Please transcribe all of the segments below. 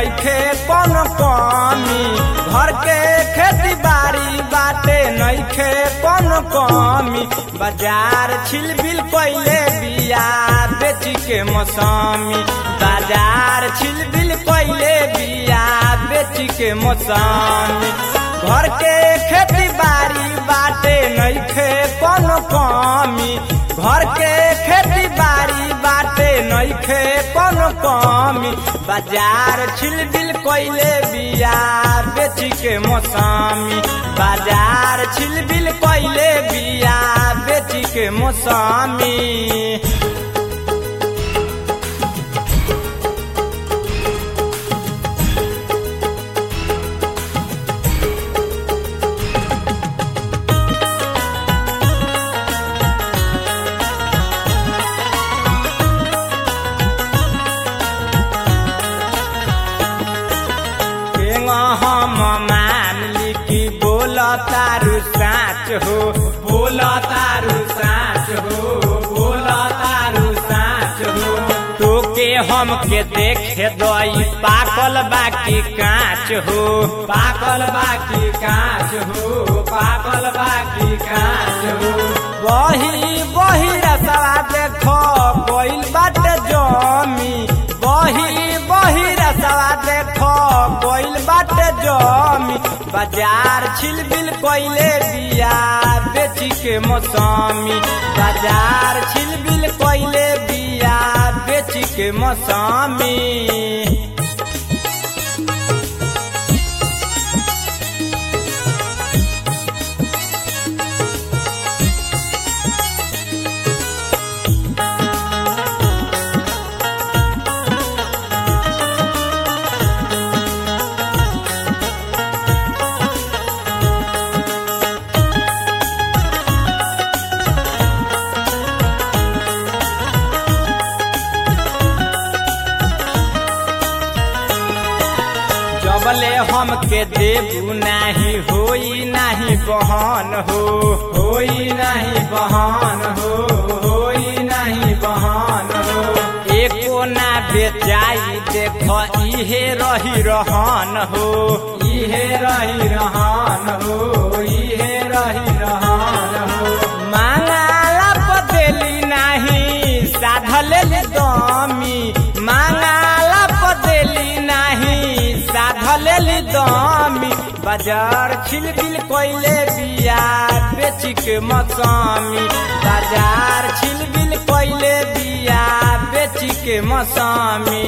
नइखे कोनो कमी घर के खेती बाड़ी बाटे नइखे कोनो कमी बाजार छिलबिल कइले बिया बेची के मौसमी बाजार छिलबिल कइले बिया बेची के मौसमी घर के खेती बाड़ी बाटे नइखे कोनो कमी घर के खेती बाड़ी बाटे नइखे कोनो कमी बाजार छिलबिल कइले बिया बेची के मौसमी बाजार छिलबिल कइले बिया बेची के मौसमी केंगा हम मान ली कि बोल तारू साच हो बोल तारू साच हो बोल तारू साच हो तोके हम के देखे दई पाकल बाकी कांच हो पाकल बाकी कांच हो पाकल बाकी कांच हो बही बही रसवा देखो कोइल बाटे जमी बही बही रसवा देखो कोइल बाटे जमी बाजार छिलबिल कोइले बिया बेची के मौसमी बाजार छिलबिल कोइले बिया बेची के मौसमी जबले हम के देबू नाही होई नाही बहन हो होई नाही बहन हो होई नाही बहन हो एको ना बेचाई देख इहे रही रहन हो इहे रही रहन हो इहे रही रहन हो मांगाला पदेली नाही साधले दमी मांगाला पदेली नाही साधले दमी बाजार छिलबिल कोइले बिया बेची के मौसमी बाजार छिलबिल कोइले बिया बेची के मौसमी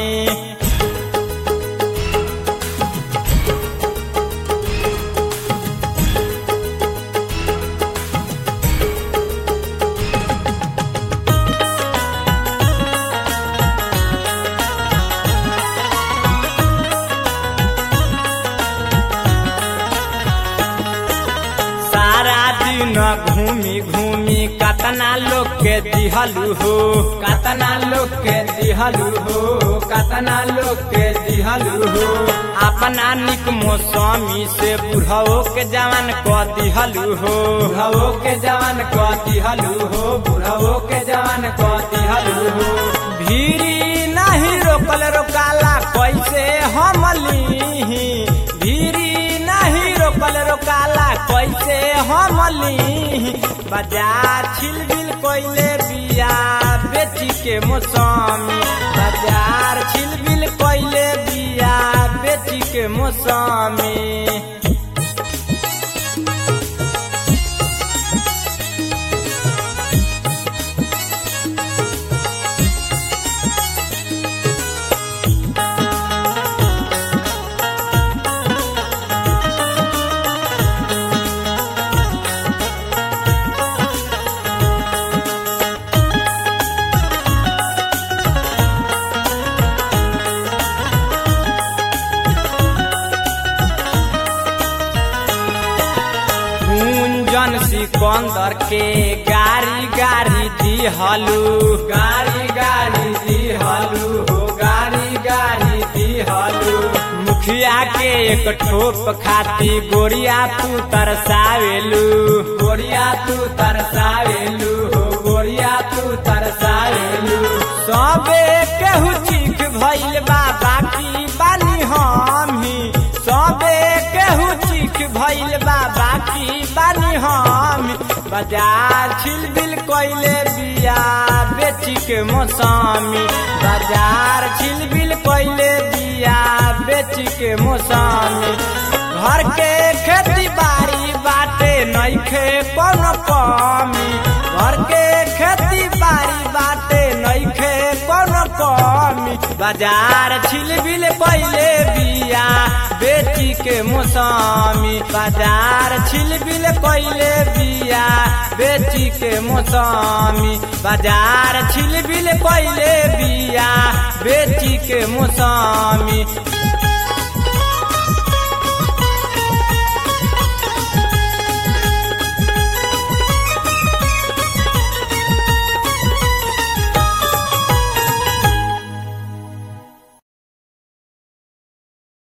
सारा दिन घूमी घूमी कतना लोग के दिहलू हो कतना लोग के दिहलू हो कतना लोग के दिहलू हो अपना निक मौसमी से बुढ़ाओ के जवान क दिहलू हो बुढ़ाओ के जवान क दिहलू हो बुढ़ाओ के जवान क दिहलू हो भीरी नहीं रोकल रोकाला कैसे हम लीही भीरी नहीं रोकल रोकाला कैसे हम लीही बाजार छिलबिल कोइले बिया बेची के मौसमी बाजार छिलबिल कोइले बिया बेची के मौसमी गुंजन सिकंदर के गाड़ी गाड़ी दिहलू गाड़ी गाड़ी दिहलू हो गाड़ी गाड़ी दिहलू मुखिया के एक ठोप खाती गोरिया तू तरसावेलू गोरिया तू तरसावेलू हो गोरिया तू तरसावेलू सबे केहू चीख भइल बा बाकी बानी हम बाजार छिलबिल कैले बिया बेची के मौसमी बाजार छिलबिल कैले बिया बेची के मौसमी घर के खेती बाड़ी बाटे नइखे कोनो कमी घर के खेती बाड़ी बाटे नइखे कोनो कमी बाजार छिलबिल कैले बिया बेची के मौसमी बाजार छिलबिल कैले बिया बेची के मौसमी बाजार छिलबिल कैले बिया बेची के मौसमी